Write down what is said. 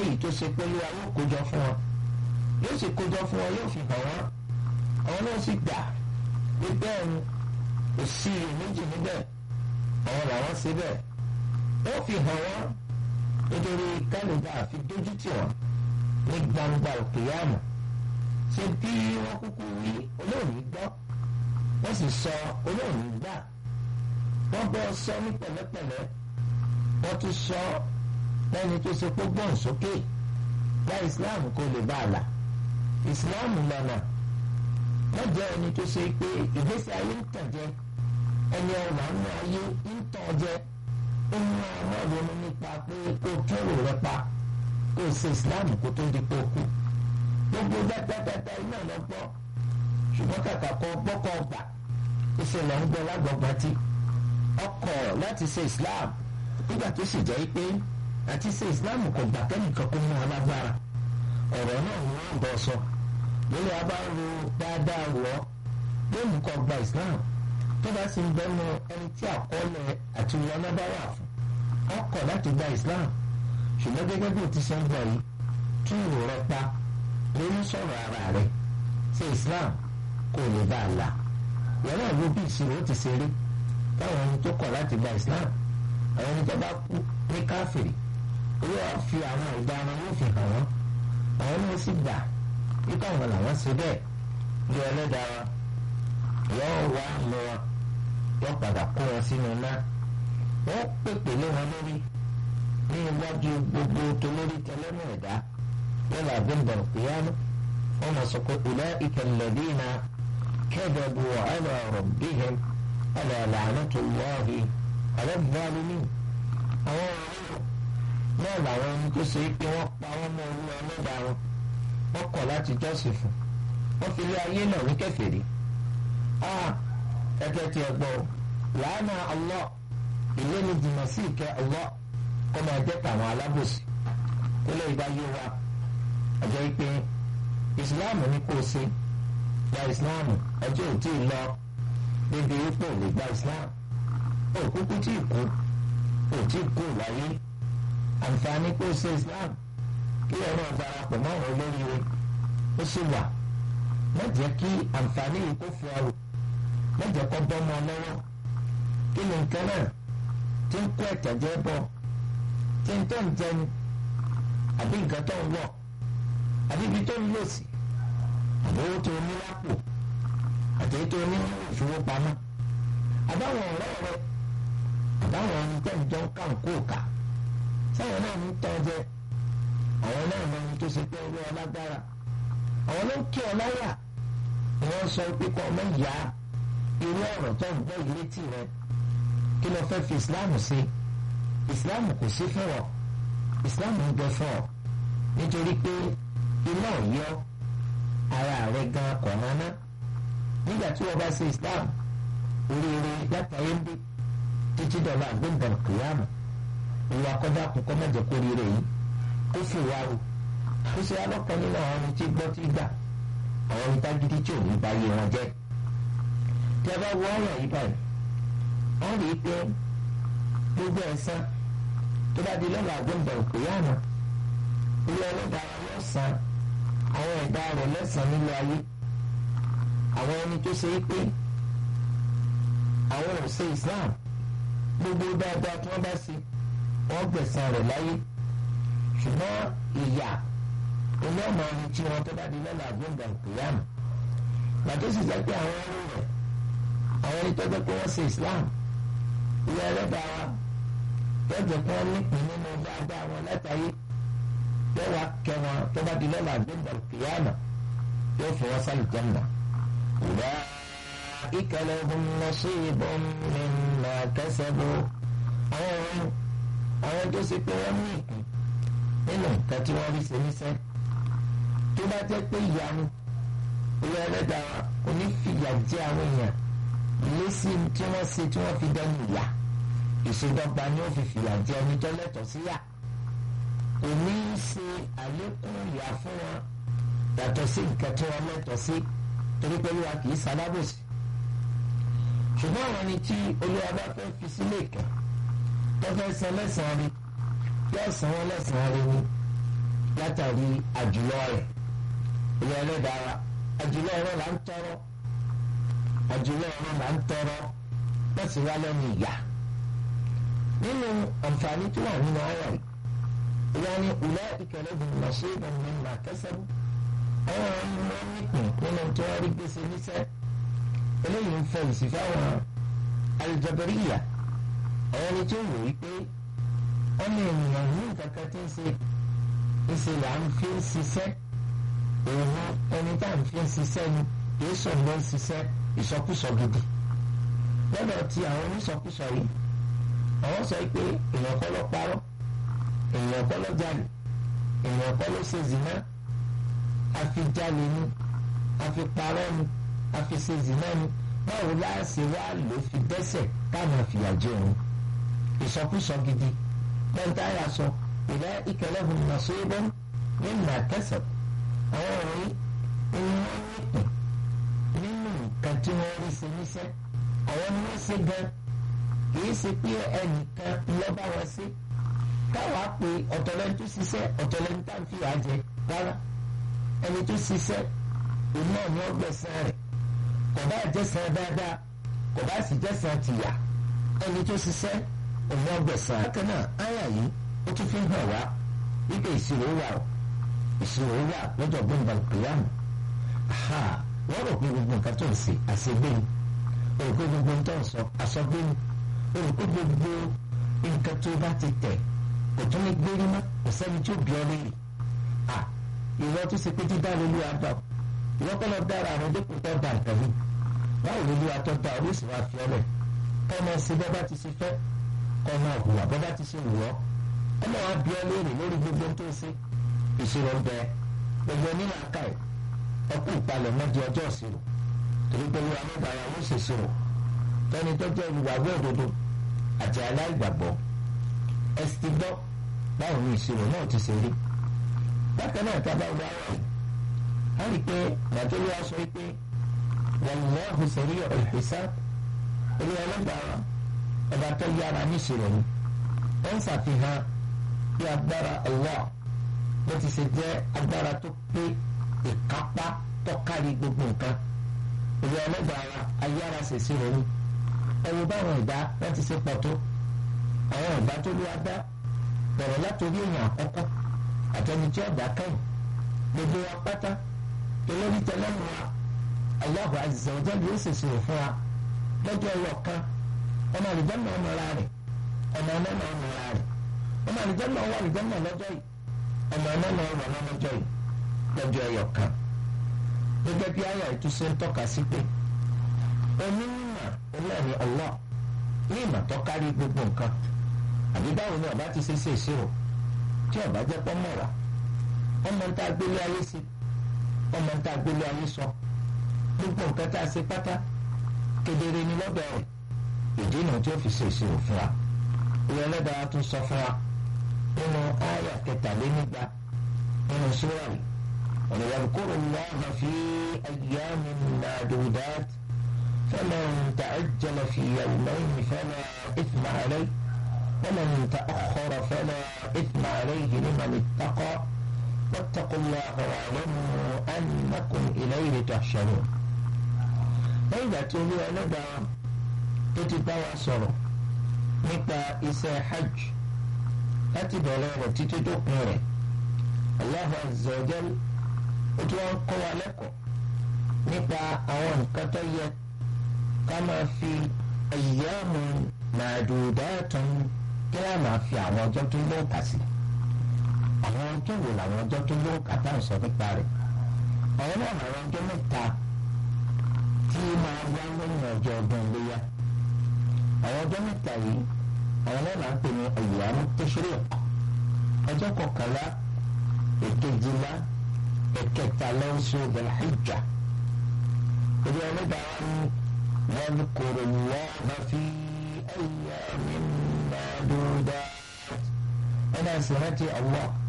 léyìí tó ṣe pẹ̀lú àwọn kójọ fún wọn yóò sì kójọ fún wọn yóò fi hàn wọn àwọn náà sì gbà pé bẹ́ẹ̀ ni kò sí iyèméjì níbẹ̀ àwọn làwọn ṣe bẹ́ẹ̀ wọ́n fi hàn wọ́n nítorí kálíbà àfi dójú tì wọ́n ní gbangba òkè yàmù ṣe bí wọ́n kúkú wí olóòní gbọ́ wọ́n sì sọ olóòní gbà wọ́n bọ́ sọ ní pẹ̀lẹ́pẹ̀lẹ́ wọ́n tún sọ lẹ́ni tó ṣe pé gbọ́n sókè gba islam kó lè bá a là islam lọ́nà wọ́n jẹ́ ẹni tó ṣe pé ìgbésí ayé ń tàn jẹ ẹni ọ̀rọ̀ àánú ayé ń tàn jẹ ó mú ọmọ ronú nípa pé kó kẹ́rù rẹ pa kó ṣe islam kó tó di pé ó kú gbogbo dáadáa iná lọ gbọ́ ṣùgbọ́n kàkà kọ́ gbọ́kọ̀ ọgbà ìṣẹ̀lẹ̀ ń gbọ́ lágbọ̀gbà tí ọkọ̀ láti ṣe islam nígbà tó sì jẹ́ pé àti ṣe islam kò gbà kẹ́nìkan kó mú alágbára ọ̀rọ̀ náà ni wọ́n bọ̀ sọ lórí abáwo dáadáa wọ̀ lónìí kọ́ gba islam tó bá sì ń bẹ́nu ẹni tí àkọọ́lẹ̀ àti ìwọ́nà bá wà fún ọkọ̀ láti gba islam ṣùgbọ́n gẹ́gẹ́ bí o ti ṣe ń bọ̀ yìí tún ìrò rẹ pa lórí sọ̀rọ̀ ara rẹ ṣe islam kò lè bá a là ìyẹn náà ló bí ìṣirò ti ṣe rí táwọn ẹni tó kọ̀ láti gba islam àwọn ẹni tó bá kú ní káfìrí owó wa fi àwọn ìdáná yóò fi hàn wọ́n àwọn náà sì gbà wípé àwọn làwọn ṣe bẹ́ẹ̀ bí ẹlẹ́dàá wa yóò wá mú wọn yóò padà kó wọn sínú iná wọ́n pèpè lé wọn lórí ní iwájú gbogbo tolórí tẹlẹ́mù ẹ̀dá yálà gbẹ̀ngàn ìyánu wọ́n mọ̀ sọ pé ulaika alladhina kadhabu ala rabbihim ala la'natullahi ala adh-dhalimin àwọn ọ̀rọ̀ náà làwọn ẹni tó ṣe pé wọ́n pa wọ́n mọ́ olú ẹlẹ́dàá wọn wọ́n kọ̀ láti jọ́sìn fún wọ́n fi lé ayé náà ní kèfèrí ẹgbẹ́ tí ẹ gbọ́ làánà Allah ilé ni jìnnà sí ìkẹ́ Allah kó máa jẹ́ tàwọn alábòsí kó lè bá yé wa ọjọ́ pé ìsìláàmù ní kó o ṣe gba ìsìláàmù ọjọ́ ò tí ì lọ níbi ipò lè gba ìsìláàmù ó kúkú tí ì kú ó tí ì kú láyé àǹfààní kó o ṣe ìsìláàmù kí ẹ̀rọ darapọ̀ mọ́ àwọn olóríire ó sì wà má jẹ́ kí àǹfààní yìí kó fún ọ má jẹ́ kó bọ́ mọ́ lọ́wọ́ kí ni nǹkan náà tí ń kó ẹ̀tẹ̀jẹ́ bọ̀ tí ń tó ń jẹni àbí nǹkan tó ń wọ̀ àbí ibi tó ń lò sí àbí owó tó ní lápò àti èyí tó ní ìfowópamọ́ àbáwọn ọ̀rẹ́ rẹ àbáwọn ẹni tẹ́ ń jọ ń kàn kó kà sáwọn náà ń tọ́ jẹ àwọn náà mọ ẹni tó ṣe pé orí ọlágbára àwọn ló ń kí ọ láyà ni wọ́n sọ pé kọ́ ọmọ ìyá irú ọ̀rọ̀ tó ń gbọ́ ìlétí rẹ kí ló fẹ́ fi ìsìláàmù sí ìsìláàmù kò sí fún ọ ìsìláàmù ń bẹ fún ọ nítorí pé iná yọ ara rẹ gan kọ̀ọ̀rọ̀ náà nígbà tí wọ́n bá ṣe ìsìláàmù oríire látàrí ń bí títí dọ̀là gbẹ̀ngàn kìláàmù ìwà kọjá kún kọ́ mẹ́jọ kó rire yìí kó fi wá o kó ṣe alọ́kan nínú àwọn ẹni tí gbọ́ tí gbà àwọn ẹni tágídí tí ò ní bá yé wọn jẹ́ tí a bá wọ ọ̀rọ̀ yìí báyìí wọ́n rí i pé gbogbo ẹ̀san tó bá di lọ́la gbẹ̀ngàn kìláàmù ilé ọlọ́dà yóò san àwọn ẹ̀dá rẹ̀ lẹ́sàn-án nílé ayé àwọn ẹni tó ṣe é pé àwọn ò ṣe Islam gbogbo dáadáa tí wọ́n bá ṣe wọ́n gbẹ̀san rẹ̀ láyé ṣùgbọ́n ìyà ilé ọmọ ẹni tí wọ́n tó bá di lọ́la gbẹ̀ngàn kìyàmù gbàtó sì jẹ́ pé àwọn ẹrú rẹ̀ àwọn ẹni tó jẹ́ pé wọ́n ṣe Islam ilé ẹlẹ́dàá wa yóò jẹ́ pé wọ́n nípìn nínú dáadáa wọn látàyé yóò wá kẹ́ wọn tó bá di lọ́la gbẹ̀ngàn kìyàmù yóò fi wọ́n sálì jẹ́nà. أولئك لهم نصيب مما كسبوا àwọn ọ̀run àwọn tó ṣe pé wọ́n ní ìpín nínú nǹkan tí wọ́n rí ṣe níṣẹ́ tó bá jẹ́ pé ìyanu ilé ẹlẹ́dàá onífìyà jẹ́ àwọn èèyàn lésì tí wọ́n ṣe tí wọ́n fi dẹnu ìyà ìṣèdọ́gba ni ó fi fìyà jẹ ẹni tó lẹ́tọ̀ọ́ sí yà kò ní í ṣe àlékún ìyà fún wọn yàtọ̀ sí nǹkan tí wọ́n lẹ́tọ̀ọ́ sí torí pé olúwa kì í sálábòsí ṣùgbọ́n àwọn ẹni tí olúwa bá fẹ́ fi sílé ìkẹ́ tó fẹ́ san lẹ́sàn-án rí yóò san wọ́n lẹ́sàn-án rí ni látàrí àjùlọ rẹ̀ ilé ẹlẹ́dàá àjùlọ ọ̀rọ̀ là ń tọrọ àjùlọ ọ̀rọ̀ là ń tọrọ wọ́n sì wá lẹ́nu ìyá nínú àǹfààní tó wà nínú ayọ̀ yìí ìyá ni ìlẹ́ ìkẹlẹ́gùn lọ́sẹ̀ ìdánwò ìmọ̀ àkẹ́sẹ́rù àwọn ọmọ nípìn nínú tí wọ́n rí gbèsè níṣẹ́ eléyìí ń fọ ìsìfẹ́ àwọn alìjẹbẹríyà àwọn ẹni tó wò wípé ọmọ ènìyàn ní nǹkan kan tí ń ṣe ìṣe là ń fi ń ṣiṣẹ́ òun ẹni tá à ń fi ń ṣiṣẹ́ ni kì í sọ̀rọ̀ ló ń ṣiṣẹ́ ìsọkúsọ gidi lọ́dọ̀ tí àwọn onísọkúsọ yìí àwọn sọ pé èèyàn kọ́ ló parọ́ èèyàn kọ́ ló jalè èèyàn kọ́ ló ṣe zìnà àfi jalè ni àfi parọ́ ni àfi ṣe zìnà ni báwo láàṣẹ wá ló fi dẹ́sẹ̀ káàmù àfìyàjẹ òun ìsọkúsọ gidi pẹ́ńtáyà sọ ìdá ìkẹlẹ́hùn nàṣẹ́bọ́n ní nàkẹ́sẹ̀ àwọn ọ̀rọ̀ yìí ni wọ́n nípìn nínú nǹkan tí wọ́n rí ṣe níṣẹ́ àwọn ni wọ́n ṣe gan kìí ṣe pé ẹnìkan lọ́ba wọn ṣe káwa pé ọ̀tọ̀lẹ́ni tó ṣiṣẹ́ ọ̀tọ̀lẹ́ni tá à ń fi àjẹ rárá ẹni tó ṣiṣẹ́ òun náà ni wọ́n gbẹ̀sán rẹ̀ kò bá jẹ́sán dáadáa kò bá sì jẹ́sán tìyà ẹni tó ṣiṣẹ́ òun náà gbẹ̀sán. bákan náà áyà yìí ó tún fi hàn wá wípé ìṣirò wà ó ìṣirò wà lọ́jọ́ gbẹ̀ngà kìlámù wọ́n rò pé gbogbo nǹkan tó ń ṣe àṣegbé ni o rò pé gbogbo nǹkan tó ń sọ àsọgbé ni o rò pé gbogbo nǹkan tó bá ti tẹ̀ kò tún ní gbérí mọ́ kò sẹ́ni tó bí ọ léyìí à ìwọ tó ṣe pé dídá lólu àdá ìwọ kọ́ lọ dára àwọn dípò tó dà nǹkan mi báwo lólu àtọ́ da oríṣi wa fi ọlẹ̀ kọ́ ọmọ ṣe bọ́ bá ti ṣe fẹ́ kọ́ ọmọ hùwà bọ́ bá ti ṣe wùwọ́ ọmọ wa bí ọ léèrè lórí gbogbo tó ṣe ìṣirò ń bẹ gbogbo nínú àká ẹ̀ ẹkú ìpalẹ̀ mọ́di ọjọ́ ìṣirò torí pé wíwá nígbà yà wọ́n ṣèṣirò tẹ́ni tó jẹ́ olùwàgbọ́ òdodo àti aláìgbàgbọ́ ẹ sì ti gbọ́ báwo ni ìṣirò náà ti ṣe rí bákan náà tá a bá wá wáyé a rí i pé nàìjíríà wa sọ pé wallahu sari'ul hisab olú ẹlẹ́gbàá ọba tó yára ní ìṣirò ni ó ń ṣàfihàn bí agbára Allah bó ti ṣe jẹ́ agbára tó pé ìkápá tọ́kárí gbogbo nǹkan ìwé ọlọ́gbàá ayára ṣèṣì ronú ẹ̀rù báwọn ìdá wọ́n ti ṣe pọ̀ tó àwọn ìdá tó lé adá bẹ̀rẹ̀ látòrí èèyàn àkọ́kọ́ àtẹni tí ọ̀dà kẹ́yìn gbogbo wa pátá olórí tẹlẹ́nu wa Allahu azza wa jalla yóò ṣèṣì rò fún wa lọ́jọ́ ẹyọ kan ọmọ àlùjànnà ọmọ ara rẹ̀ ọmọ ọmọ náà ọmọ ara rẹ̀ ọmọ àlùjànnà ọwọ́ àlùjànnà lọ́jọ́ yìí ọmọ ọmọ náà ọmọ ọmọ lọ́jọ́ yìí lọ́jọ́ ẹyọ kan gẹ́gẹ́ bí àyà ìtúsí ń tọ́ka sí pé onímọ̀ ọlọ́ọ̀ni Allah ní ìmọ̀ tó kárí gbogbo nǹkan àbí báwo ni ọba ti ṣe ṣe ìṣirò tí ọba jẹ́ pọ́ mọ̀ wá ọmọ ń tá a gbélé ayé sí ọmọ ń tá a gbélé ayé sọ gbogbo nǹkan tá a ṣe pátá kedere ni lọ́dọ̀ rẹ̀ ìdí nu tí ó fi ṣe ìṣirò fún wa ìwé ẹlẹ́dàá tún sọ fún wa nínú àyà kẹtàlénígba nínú sùúrà yìí. وليذكر الله في أيام معدودات فمن تعجل في يومين فلا إثم عليه ومن تأخر فلا إثم عليه لمن اتقى واتقوا الله واعلموا أنكم إليه تحشرون إذا تولي لدى تتبع صرف nípa iṣẹ́ hajj láti bẹ̀rẹ̀ rẹ̀ títí tó pin rẹ̀ Allah azza wa jal ó tún wá ń kọ́ wa lẹ́kọ̀ọ́ nípa àwọn nǹkan tó yẹ ká máa fi ayyamu ma'dudatun kí wọ́n máa fi àwọn ọjọ́ tó ló ń kà sí. àwọn ọjọ́ wo làwọn ọjọ́ tó ló ń kà tá à ń sọ nípa rẹ̀. àwọn náà làwọn ọjọ́ mẹ́ta tí máa wá lẹ́yìn ọjọ́ ọdún iléyà. àwọn ọjọ́ mẹ́ta yìí àwọn náà là ń pè ní ayyamu tashriq. ọjọ́ kọkànlá èkejìlá ẹ̀kẹta lọ́sọ̀ Dhul-Hijjah. ìdí ọlọ́dàá wa ní واذكروا الله في أيام معدودات أنا سمعت الله